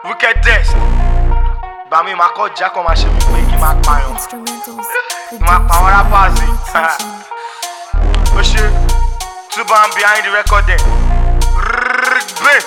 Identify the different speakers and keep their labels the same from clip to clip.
Speaker 1: wickedest gbà mí máa kọ́ ìjà kan máa ṣe mí pé kí n máa pààyàn
Speaker 2: Instrumentals.
Speaker 1: kí n máa pa àwọn rappers yìí. ó ṣe two band behind the recording gbé.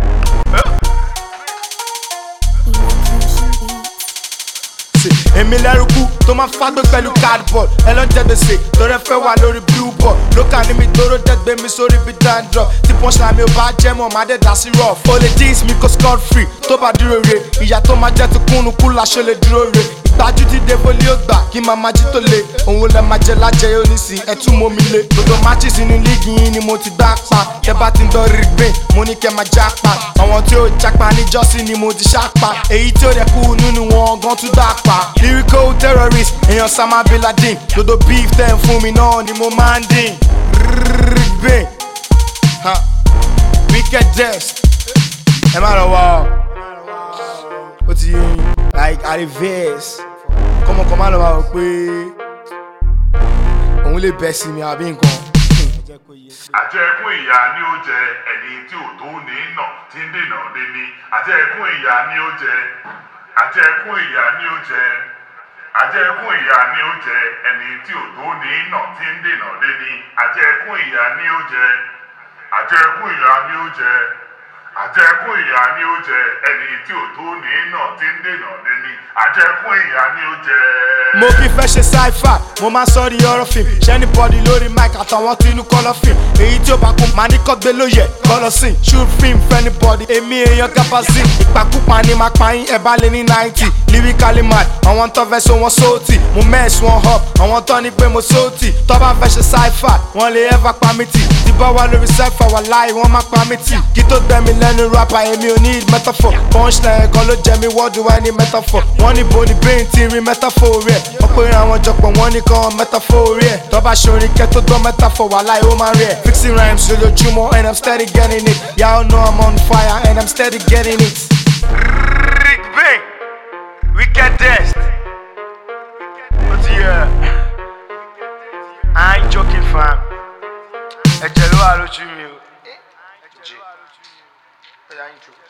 Speaker 1: èmi lẹ́rùkú tó máa fágbé pẹ̀lú cardboard ẹ lọ jẹ́ gbèsè lọ́rẹ́ fẹ́ wà lórí billboard lókà ní mi tóró dẹ́gbẹ́ mi sórí bí dandruff tí punchline mi ò bá jẹ́ mọ̀ má dẹ̀ dá sí rough. o lè jeans mi kó scot free tó bá dúró re ìyá tó máa jẹ́ ti kúnnu kú láṣọ lè dúró re ìgbájú ti dé bólé ó gbà kí màmá jí tó le òun lẹ máa jẹ lájẹ yóò ní sí ẹ tún mọ́ mi lé gbogbo matches inú líìgì yín ni mo ti gbá pa tẹ bá ti ń dán rí gbìn mo ní kẹ máa já pa àwọn tí ó jápa níjọ́sí ni mo ti ṣá pa èyí tí ó dẹ̀ kú nínú wọn gan tún dá pa lyrical terrorist èèyàn Osama bin Laden gbogbo beef tẹ̀ ń fún mi náà ni mo máa ń dín rí gbìn wickedest ẹ má lọ wá ọ ó ti yé yín like arrives kọ́mọkọ́ má lọ wá ọ pé òun lè bẹ́ sí mi àbí nǹkan.
Speaker 3: àjẹkùn ìyá ni ó jẹ ẹni tí ò tó ní nà tí ń dènà dé ní àjẹkùn ìyá ni ó jẹ àjẹkùn ìyá ni ó jẹ àjẹkùn ìyá ni ó jẹ ẹni tí ò tó ní nà tí ń dènà dé ní àjẹkùn ìyá ni ó jẹ àjẹkùn ìyá ni ó jẹ àjẹkùn ìyá ni ó jẹ ẹni tí ò tó ní nà tí ń dènà dé ní àjẹkùn ìyá ni ó jẹ.
Speaker 1: mo kì í fẹ́ ṣe sci-fi mo máa sọ di ọ̀rọ̀ fíìmù ṣẹ́ni bọ́dì lórí mic àtàwọn tí inú kọ́lọ́ fíìmù èyí tí ó bá kún máa ní kọ́gbé lóye kọ́lọ́ sí shoot film fẹ́ni bọ́dì èmi èèyàn gapazin ìpàkúpa ni máa pa yín ẹ̀ bá lé ní ninety lyrically mad àwọn tó fẹ́ so wọn sóòtì mo mess wọn up àwọn tó ní pé mo sóòtì tó bá fẹ́ ṣe sci-fi wọ́n lè ever pa mí tì tí bá wà lórí sci-fi wà láì wọ́n má pa mí tì kí tó gbẹ̀mí lẹ́nu rapper èmi ò need metaphor punchline kan ló jẹ mi what do I need metaphor wọ́n ní bo ní brain ti rí metaphor rẹ̀ wọ́n pé àwọn jọpọ̀ wọ́n ní kan metaphor rẹ̀ tó bá ṣorin kẹ́ tó gbọ́ metaphor wà láì ó máa rẹ̀ fixing rhymes lójoojúmọ́ and I'm steady getting it y'all know I'm on fire and I'm steady getting it. Rick Bing, wickedest. Ó ti yẹ. I ain't joking fam. Ẹ̀jẹ̀ ló wà lójú mi o. Ẹ̀jẹ̀. Ẹ̀yà intro.